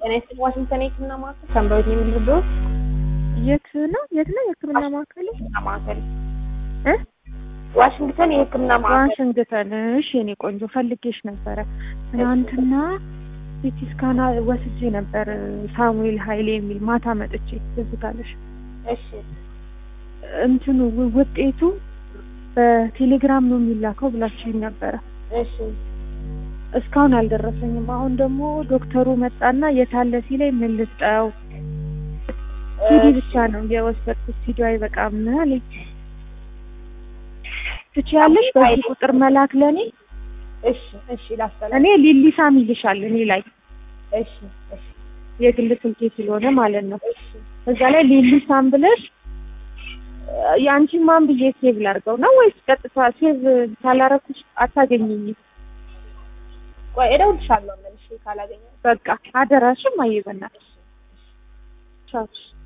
ጤና ይስጥልኝ ዋሽንግተን የህክምና ማዕከል ሰንበሩት የሚልብዎት የት ነው የት ነው የህክምና ማዕከል የህክምና ማዕከል እ ዋሽንግተን የህክምና ማዕከል ዋሽንግተን እሺ የኔ ቆንጆ ፈልጌሽ ነበረ ትናንትና ሲቲ ስካን ወስጄ ነበር ሳሙኤል ኃይሌ የሚል ማታ መጥቼ ትዝ ካለሽ እሺ እንትኑ ው- ውጤቱ በቴሌግራም ነው የሚላከው ብላችሁኝ ነበረ እሺ እስካሁን አልደረሰኝም አሁን ደግሞ ዶክተሩ መጣና የታለ ሲለኝ ምን ልስጠው ሲዲ ብቻ ነው የወሰድኩት ሲዲ አይበቃም አለኝ ትችያለሽ በዚህ ቁጥር መላክ ለእኔ እሺ እሺ ላስተላልፍ እኔ ሊሊሳም ይልሻል እኔ ላይ እሺ እሺ የግል ስልኬ ስለሆነ ማለት ነው እሺ እዛ ላይ ሊሊሳም ብለሽ የአንቺን ማን ብዬ ሴቭ ላድርገው ነው ወይስ ቀጥታ ሴቭ ካላረኩሽ አታገኘኝም? ቆይ እደውልልሻለሁ መልሼ ካላገኘሁ በቃ አደራሽም አየበናል ቻው